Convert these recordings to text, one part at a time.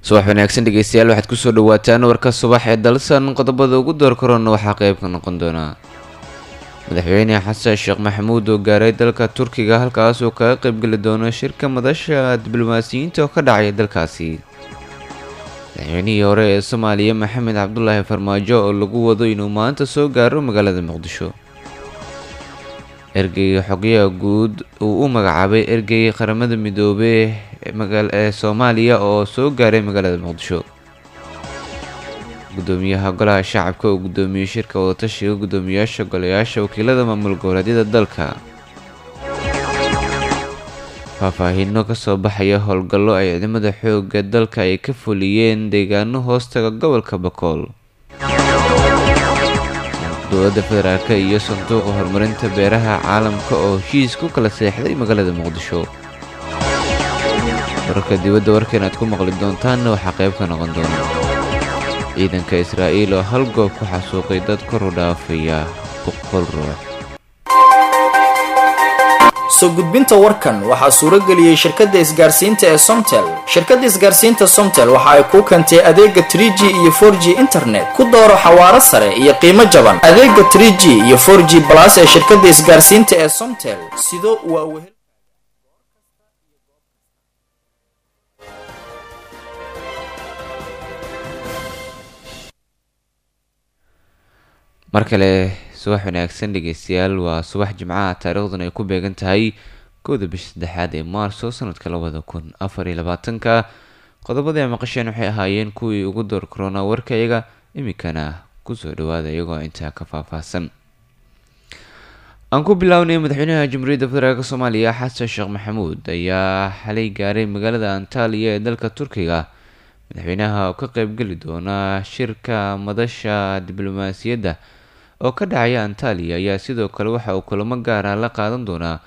subax wanaagsan dhegeystayaal waxaad kusoo dhawaataan warka subax ee dalsan qodobada ugu door korona waxaa qayb ka noqon doonaa madaxweyne xasan sheekh maxamuud oo gaaray dalka turkiga halkaas oo kaga qaybgeli doono shirka madasha diblomaasiyiinta oo ka dhacaya dalkaasi madaxweynihii hore ee soomaaliya maxamed cabdulaahi farmaajo oo lagu wado inuu maanta soo gaaro magaalada muqdisho ergeyga xogyaha guud uu u magacaabay ergeyga qaramada midoobey ee soomaaliya oo soo gaaray magaalada muqdisho gudoomiyaha golaha shacabka oo gudoomiyey shirka wadatashiga gudoomiyaasha golayaasha wakiilada maamul goboleedyada dalka faahfaahiino kasoo baxaya howlgallo ay ciidamada xooga dalka ay ka fuliyeen deegaano hoostaga gobolka bakool dowladda federaalk iyo sanduuqa horumarinta beeraha caalamka oo heshiis ku kala seexday magaalada muqdisho wararka dibadda warkan aad ku maqli doontaanna waxaa qayb ka noqon doona ciidanka israa'iil oo hal goob ku xasuuqay dad kor u dhaafaya boqol ruux soo gudbinta warkan waxaa suuro geliyey shirkadda isgaarsiinta ee somtel shirkadda isgaarsiinta somtel waxa ay kuu keentay adeega trie g iyo for g internet ku dooro xawaaro sare iyo qiimo jaban adeega trie g iyo for g balas ee shirkadda isgaarsiinta ee somtel sido waa wehel mar kale subax wanaagsan dhegeystayaal waa subax jimcaha taariikhduna ay ku beegan tahay kowda bisha saddexaad ee maarso sanadka labada kun afar iyo labaatanka qodobada ay maqasheen waxay ahaayeen kuwii ugu door korona warka iyaga iminkana kusoo dhawaada iyagoo intaa ka faahfaahsan aan ku bilownay madaxweynaha jamhuuriyadda federaalk soomaaliya xasan sheekh maxamuud ayaa xalay gaaray magaalada antaaliya ee dalka turkiga madaxweynaha oo ka qeybgeli doona shirka madasha diblomaasiyadda oo ka dhacaya antaaliya ayaa sidoo kale waxa uu kulamo gaara la qaadan doonaa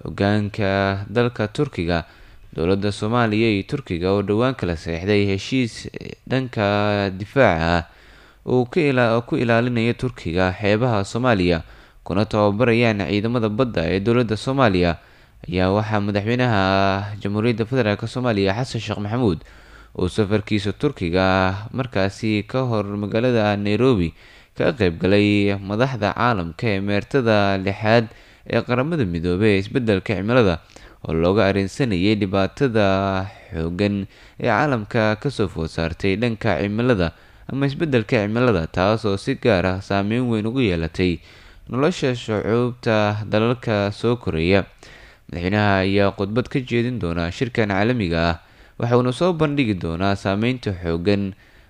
hogaanka dalka turkiga dowladda soomaaliya iyo turkiga oo dhowaan kala seexday heshiis dhanka difaaca ah uu ku ilaalinaya turkiga xeebaha soomaaliya kuna tababarayaan ciidamada badda ee dowladda soomaaliya ayaa waxaa madaxweynaha jamhuuriyadda federaalk soomaaliya xasan sheekh maxamuud uu safarkiisa turkiga markaasi ka hor magaalada nairobi ka qaybgalay madaxda caalamka ee meertada lixaad ee qaramada midoobey ee isbeddelka cimilada oo looga areensanayay dhibaatada xoogan ee caalamka kasoo food saartay dhanka cimilada ama isbeddelka cimilada taas oo si gaar ah saameyn weyn ugu yeelatay nolosha shucuubta dalalka soo koraya madaxweynaha ayaa khudbad ka jeedin doona shirkan caalamiga ah waxauna soo bandhigi doonaa saameynta xoogan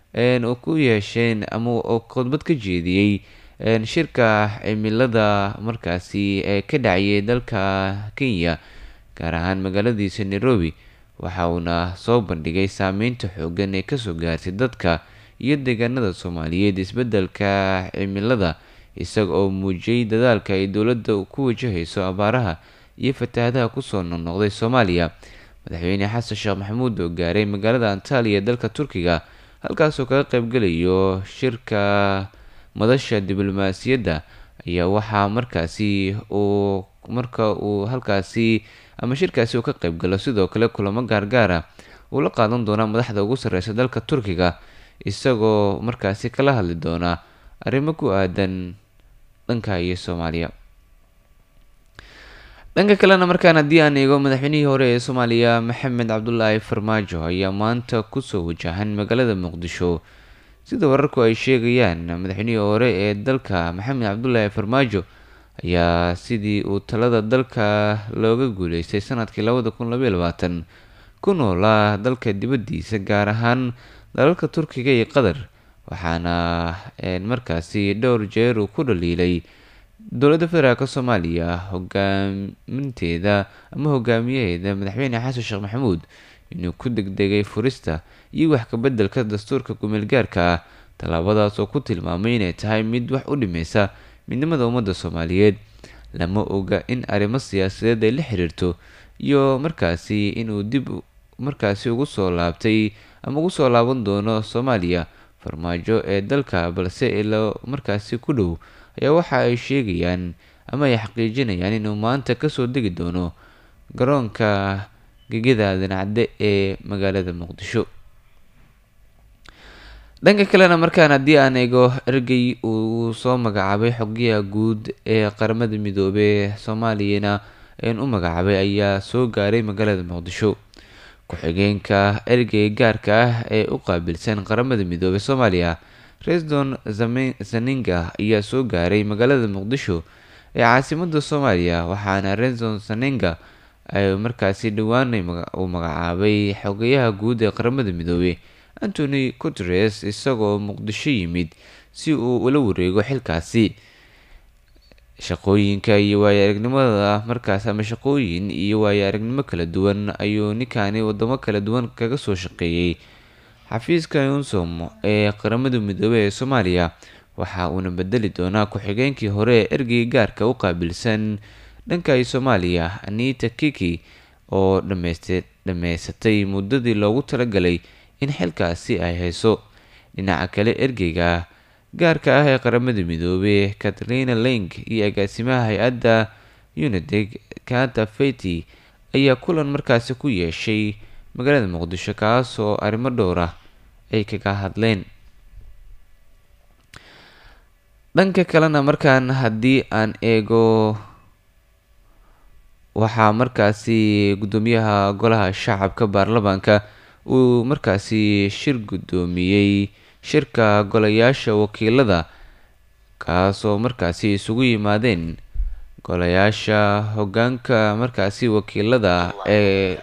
u ku yeesheen ama khudbad ka jeediyey shirka cimilada markaasi ee ka dhacayay dalka kenya gaar ahaan magaaladiisa nairobi waxa uuna soo bandhigay saameynta xoogan ee kasoo gaartay dadka iyo deegaanada soomaaliyeed isbeddelka cimilada isaga oo muujiyey dadaalka ay dowladda ku wajahayso abaaraha iyo fatahaadaha kusoo noqnoqday soomaaliya madaxweyne xasan sheekh maxamuud oo gaaray magaalada antaaliya ee dalka turkiga halkaasoo kaga qaybgelayo shirka madasha diblomaasiyadda ayaa waxaa markaasi uu marka uu halkaasi ama shirkaasi uu ka qaybgalo sidoo kale kulamo gaargaar ah uu la qaadan doonaa madaxda ugu sarreysa dalka turkiga isagoo markaasi kala hadli doona arrimo ku aadan dhanka iyo soomaaliya dhanka kalena markaan haddii aan eego madaxweynihii hore ee soomaaliya maxamed cabdulaahi farmaajo ayaa maanta kusoo wajahan magaalada muqdisho sida wararku ay sheegayaan madaxweynihii hore ee dalka maxamed cabdulaahi farmaajo ayaa sidii uu talada dalka looga guuleystay sanadkii labada kun labaiy labaatan ku noolaa dalka dibaddiisa gaar ahaan dalalka turkiga iyo qatar waxaana markaasi dhowr jeer uu ku dhaliilay dowladda federaalk soomaaliya hogaaminteeda ama hogaamiyaheeda madaxweyne xasan sheekh maxamuud inuu ku degdegay furista iyo wax kabeddelka dastuurka kumeel gaarka ah tallaabadaas oo ku tilmaamay inay tahay mid wax u dhimeysa midnimada ummadda soomaaliyeed lama oga in arrimo siyaasadeed ay la xiriirto iyo markaasi inuu dib markaasi ugu soo laabtay ama ugu soo laaban doono soomaaliya farmaajo ee dalka balse ilo markaasi ku dhow ayaa waxa ay sheegayaan ama ay xaqiijinayaan inuu maanta kasoo degi doono garoonka gegida aadan cadde ee magaalada muqdisho dhanka kalena markaan haddii aan eego ergey uu soo magacaabay xogiyaha guud ee qaramada midoobey soomaaliyana een u magacaabay ayaa soo gaaray magaalada muqdisho ku-xigeenka ergey gaarka ah ee u qaabilsan qaramada midoobey soomaaliya resdon zaninga ayaa soo gaaray magaalada muqdisho ee caasimada soomaaliya waxaana resdon zaninga ay markaasi dhawaanay uu magacaabay xogeyaha guud ee qaramada midoobey antony guteres isagoo muqdisho yimid si uu ula wareego xilkaasi shaqooyinka iyo waayo aragnimada markaas ama shaqooyin iyo waayo aragnimo kala duwan ayuu ninkani wadamo kala duwan kaga soo shaqeeyey xafiiska unsom ee qaramada midoobey ee soomaaliya waxa uuna bedeli doonaa ku-xigeenkii hore ee ergey gaarka u qaabilsan dhanka soomaaliya anita kiki oo dhameysatay muddadii loogu talagalay in xilkaasi ay hayso dhinaca kale ergeyga gaarka ah ee qaramada midoobey katrina leng iyo agaasimaha hay-adda uniteg kata feti ayaa kulan markaasi ku yeeshay magaalada muqdisho kaas oo arrimo dhowr ah ay kaga hadleen dhanka kalena markaan haddii aan eego waxaa markaasi guddoomiyaha golaha shacabka baarlamaanka uu markaasi shir guddoomiyey shirka golayaasha wakiilada kaasoo markaasi isugu yimaadeen golayaasha hoggaanka markaasi wakiilada ee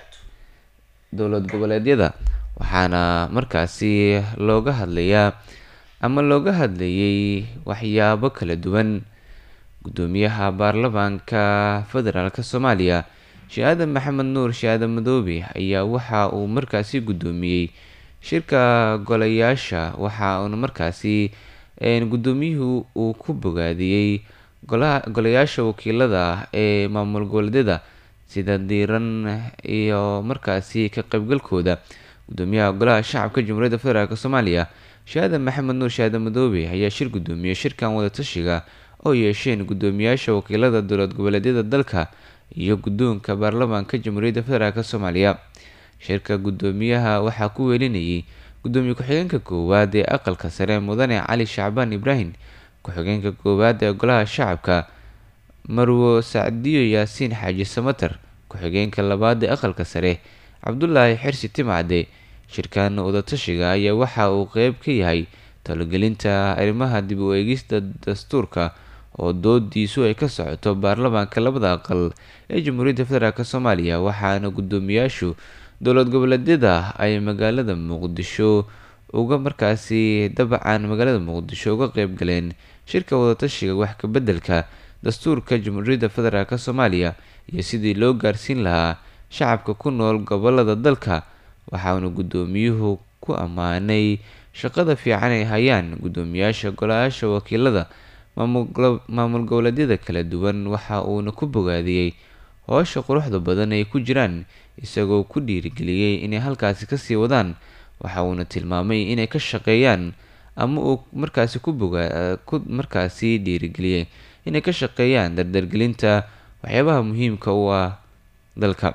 dowlad goboleedyada waxaana markaasi looga hadlayaa ama looga hadlayay waxyaabo kala duwan guddoomiyaha baarlamaanka federaalk soomaaliya shaadan maxamed nuur shaadan madoobe ayaa waxa uu markaasi guddoomiyey shirka golayaasha waxa uuna markaasi guddoomiyuhu uu ku bogaadiyey golayaasha wakiilada ee maamul goboleedyada sida diiran iyo markaasi ka qaybgalkooda guddoomiyaha golaha shacabka jamhuuriyadda federaalk soomaaliya shaadan maxamed nuur shaadan madoobe ayaa shir guddoomiyey shirkan wadatashiga oo yeesheen guddoomiyaasha wakiilada dowlad goboleedyada dalka iyo guddoonka baarlamaanka jamhuuriyadda federaalk soomaaliya shirka guddoomiyaha waxaa ku weelinayay guddoomiye ku-xigeenka koowaad ee aqalka sare mudane cali shacbaan ibraahim ku-xigeenka koowaad ee golaha shacabka marwo sacdiyo yaasiin xaaji samater ku-xigeenka labaad ee aqalka sare cabdulaahi xirsi timcade shirkan wadatashiga ayaa waxa uu qeyb ka yahay talogelinta arrimaha dib u eegista dastuurka oo doodiisu ay ka socoto baarlamaanka labada aqal ee jamhuuriyadda federaalk soomaaliya waxaana guddoomiyaashu dowlad goboleedyada ay magaalada muqdisho uga markaasi dabcan magaalada muqdisho uga qeyb galeen shirka wadatashiga wax kabeddelka dastuurka jamhuuriyadda federaalk soomaaliya iyo sidii loo gaarsiin lahaa shacabka ku nool gobolada dalka waxaana guddoomiyuhu ku ammaanay shaqada fiican ay hayaan guddoomiyaasha golayaasha wakiilada maamul goboleedyada kala duwan waxa uuna ku bogaadiyey howsha quruxda badan ay ku jiraan isagoo ku dhiirigeliyey inay halkaasi kasii wadaan waxa uuna tilmaamay inay ka shaqeeyaan ama uu markaasi ku boga ku markaasi dhiirigeliyey inay ka shaqeeyaan dardargelinta waxyaabaha muhiimka u ah dalka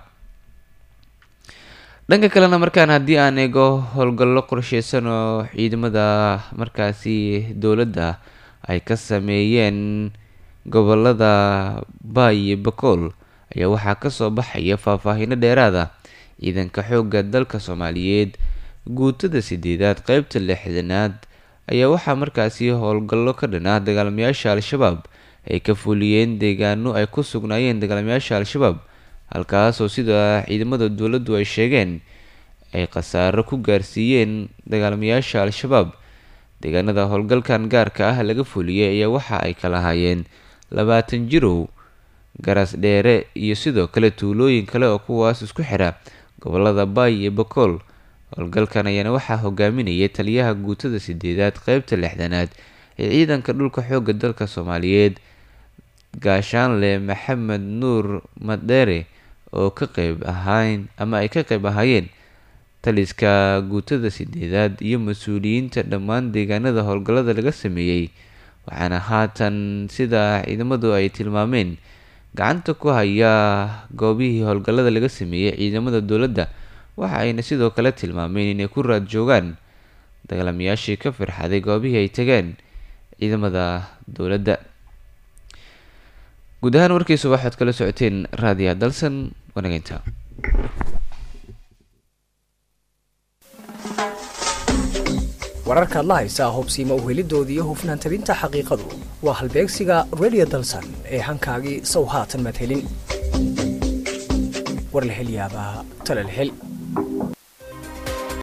dhanka kalena markaan haddii aan eego howlgallo qorsheysan oo ciidamada markaasi dowladda ay ka sameeyeen gobolada baay iyo bakool ayaa waxaa kasoo baxaya faahfaahino dheeraad ah ciidanka xoogga dalka soomaaliyeed guutada sideedaad qeybta lixdanaad ayaa waxaa markaasi howlgallo ka dhan ah dagaalamayaasha al-shabaab ay ka fuliyeen deegaano ay ku sugnaayeen dagaalamayaasha al-shabaab halkaasoo sida ciidamada dowladdu ay sheegeen ay khasaaro ku gaarsiiyeen dagaalamayaasha al-shabaab deegaanada howlgalkan gaarka ah laga fuliyey ayaa waxa ay kala hayeen labaatan jirow garas dheere iyo sidoo kale tuulooyin kale oo kuwaas isku xira gobolada baay iyo bakool howlgalkan ayaana waxaa hogaaminayay taliyaha guutada sideedaad qeybta lixdanaad ee ciidanka dhulka xoogga dalka soomaaliyeed gaashaanle maxamed nuur madheere oo ka qeyb ahayn ama ay ka qeyb ahaayeen taliska guutada sideedaad iyo mas-uuliyiinta dhammaan deegaanada howlgallada laga sameeyey waxaana haatan sida ciidamadu ay tilmaameen gacanta ku haya goobihii howlgallada laga sameeyey ciidamada dowladda waxa ayna sidoo kale tilmaameen inay ku raad joogaan dagaalamayaashii ka firxaday goobihii ay tageen ciidamada dowladda guud ahaan warkiisa waxaad kala socoteen raadiya dalsan wanageynta wararka adla haysaa hubsiima uhelidoodii iyo hufnaan tabinta xaqiiqadu waa halbeegsiga radio dalsan ee hankaagii sow haatan madhelin war la hel yaabaa tala la hel